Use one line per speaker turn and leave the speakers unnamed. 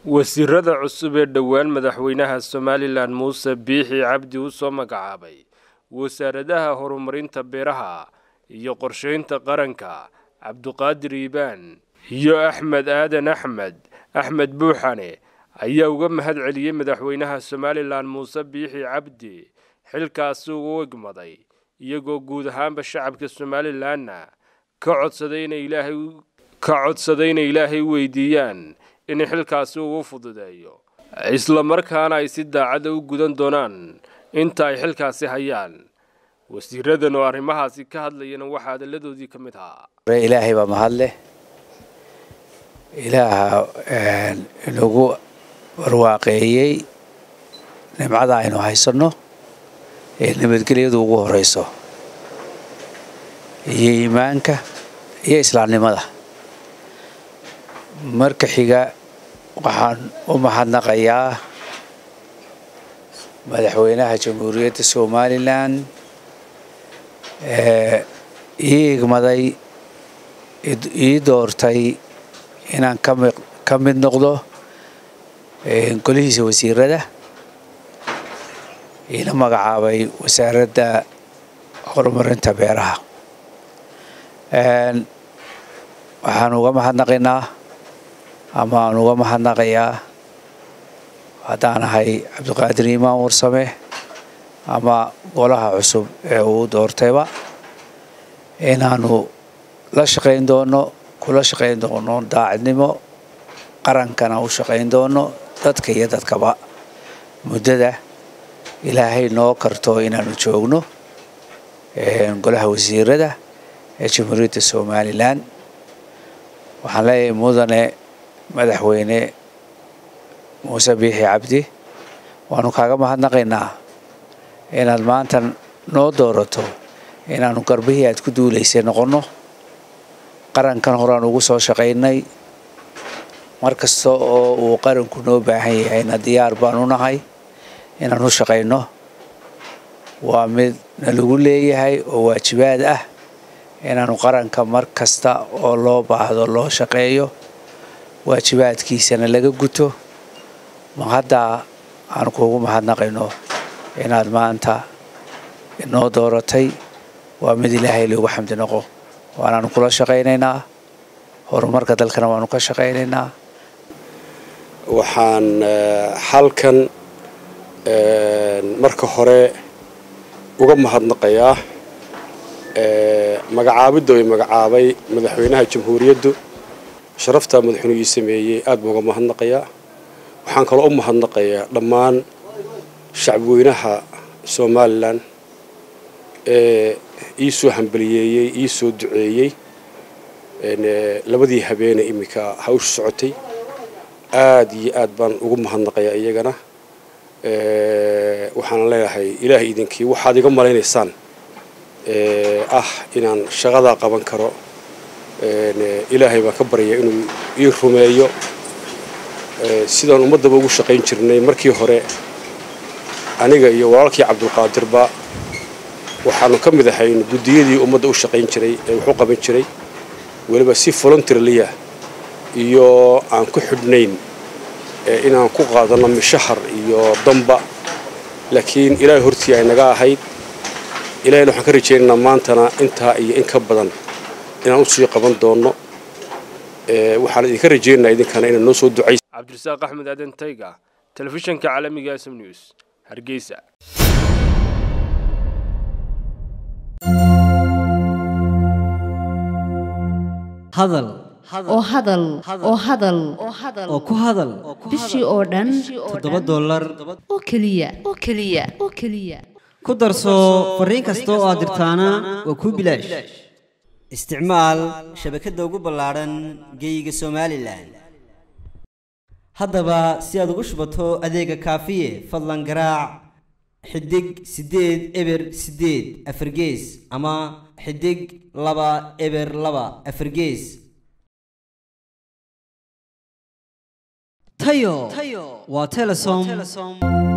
wasiirada cusub ee dhowaan madaxweynaha somalilan muuse biixi cabdi u soo magacaabay wasaaradaha horumarinta beeraha iyo qorsheynta qaranka cabduqaadir iibaan iyo axmed aadan axmed axmed buuxane ayaa uga mahad celiyey madaxweynaha somalilan muuse biixi cabdi xilkaasi uu egmaday iyagoo guud ahaanba shacabka somalilanna ka codsaday inay ilaahay ka codsaday inay ilaahay weydiiyaan in xilkaasi uu u fududeeyo isla markaana ay si daacada u gudan doonaan inta ay xilkaasi hayaan wasiiradan oo arrimahaasi ka hadlayana waxaa hadalladoodii ka mid ahaa
ilaahay baa mahadleh ilaaha inagu barwaaqeeyey nimcada aynu haysanno ee nabadgelyadu ugu horeyso iyo iimaanka iyo islaamnimada marka xiga waxaan u mahadnaqayaa madaxweynaha jamhuuriyadda somalilan ee ii igmaday ii doortay inaan ka mid noqdo golihiisa wasiirada iina magacaabay wasaaradda horumarinta beeraha waxaan uga mahadnaqaynaa ama aan uga mahadnaqayaa haddaan ahay cabdiqaadir iimaan warsame ama golaha cusub ee uu doortayba inaanu la shaqayn doono kula shaqayn doono daacadnimo qarankana u shaqayn doono dadka iyo dadkaba muddada ilaahay noo karto inaanu joogno golaha wasiirada ee jamhuuriyadda somalilan waxaan leeyahay mudane madaxweyne muuse biixi cabdi waanu kaaga mahadnaqaynaa inaad maanta noo doorato inaanu garbihii aad ku duulaysay noqonno qarankan horaan ugu soo shaqaynay mar kasta oo uu qaranku noo baahan yahayna diyaar baan u nahay inaan u shaqayno waa mid nalagu leeyahay oo waajibaad ah inaanu qaranka mar kasta oo loo baahdo loo shaqeeyo waajibaadkiisana laga guto ma haddaa aan kuugu mahadnaqayno inaad maanta inoo dooratay waa mid ilaahay loogu xamdi noqo waanaanu kula shaqaynaynaa horumarka dalkana waanu ka shaqaynaynaa
waxaan halkan marka hore uga mahadnaqayaa magacaabidda ay magacaabay madaxweynaha jamhuuriyaddu sharaftaa madaxweynugii sameeyey aad baan uga mahadnaqayaa waxaan kaloo u mahadnaqayaa dhammaan shacabweynaha somalilan ee ii soo hambaliyeeyey ii soo duceeyey labadii habeene iminka hawsha socotay aad iyo aad baan ugu mahadnaqayaa iyagana waxaan leeyahay ilaahay idinkii waxaad iga malaynaysaan ah inaan shaqadaa qaban karo ilaahay baan ka baryaa inuu ii rumeeyo sidaan ummaddaba ugu shaqayn jirnay markii hore aniga iyo walaalkii cabdulqaadirba waxaanu ka mid ahayn guddiyadii ummadda u shaqayn jiray ee wax u qaban jiray weliba si voluntarliya iyo aan ku xidhnayn inaan ku qaadanno mishahar iyo damba laakiin ilaahay hortii ay naga ahayd ilahayna waxaan ka rajaynaynaa maantana intaa iyo in ka badan inaan u sii qaban doonno waxaan idinka rajaynaynaa idinkana inaad noo soo ducays
cabdirasaaq axmed aadan tayga telefishanka caalamiga sm news hargeysa
hadal
oo hadal oo hadal
oo ku hadal
bishii oo dhan
toddoba dollar
oo keliya oo keliya oo keliya
ku darso fariin kasta oo aad dirtaana waa kuu bilaash isticmaal shabakadda ugu ballaadhan geeyiga somalilan haddaba si aad ugu shubato adeega kaafiye fadlan garaac xidig siddeed eber siddeed afargees ama xidig laba eber laba afargees tayo waa telesom